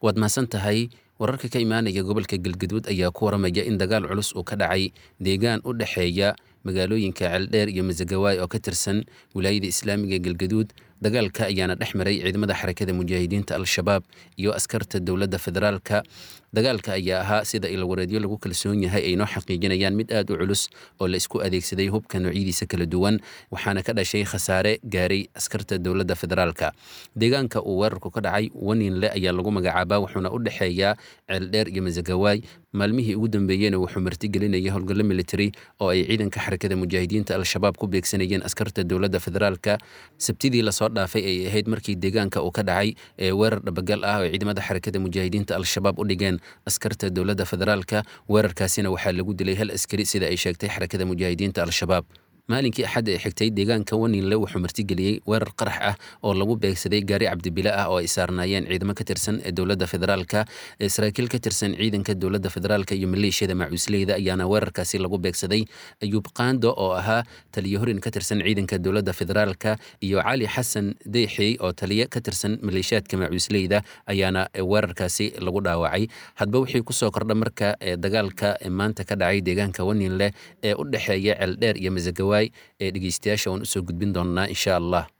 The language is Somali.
waad mahadsan tahay wararka ka imaanaya gobolka galgaduud ayaa ku waramaya in dagaal culus uu ka dhacay deegaan u dhexeeya magaalooyinka ceeldheer iyo masagawaay oo ka tirsan wilaayada islaamiga galgaduud dagaalka ayaana dhex maray ciidamada xarakada mujaahidiinta al-shabaab iyo askarta dowladda federaalka dagaalka ayaa ahaa sida ilwareedyo lagu kalsoon yahay ay noo xaqiijinayaan mid aad u culus oo la isku adeegsaday hubka noocyadiisa kala duwan waxaana ka dhashay khasaare gaaray askarta dowladda federaalka deegaanka uu weerarku ka dhacay waninle ayaa lagu magacaabaa wuxuuna u dhexeeyaa ceeldheer iyo masagawaay maalmihii ugu dambeeyeyna wuxuu martigelinaya howlgallo military oo ay ciidanka xarakada mujaahidiinta al-shabaab ku beegsanayeen askarta dowladda federaalka sabtidii lasoo dhaafay ay ahayd markii deegaanka uu ka dhacay ee weerar dhabagal ah oo ciidamada xarakada mujaahidiinta al-shabaab u dhigeen askarta dowladda federaalka weerarkaasina waxaa lagu dilay hal askari sida ay sheegtay xarakada mujaahidiinta al-shabaab maalinkii axad ee xigtay deegaanka waninle wuxuu martigeliyey weerar qarax ah oo lagu beegsaday gaari cabdibile ah oo ay saarnaayeen ciidamo ka tirsan ee dowladda federaalka saraakiil ka tirsan ciidanka dowladda federaalka iyo maleeshiyada macuusleyda ayaana weerarkaasi lagu beegsaday ayuub qaando oo ahaa taliyo horin ka tirsan ciidanka dowladda federaalka iyo cali xasan deyxey oo taliyo ka tirsan maleeshiyaadka macuusleyda ayaana weerarkaasi lagu dhaawacay hadba wixii kusoo kordha marka dagaalka maanta ka dhacay deegaanka waninle ee u dhexeeya ceeldheer iyo masagawa ee dhegeystayaasha waan usoo gudbin doonnaa insha allah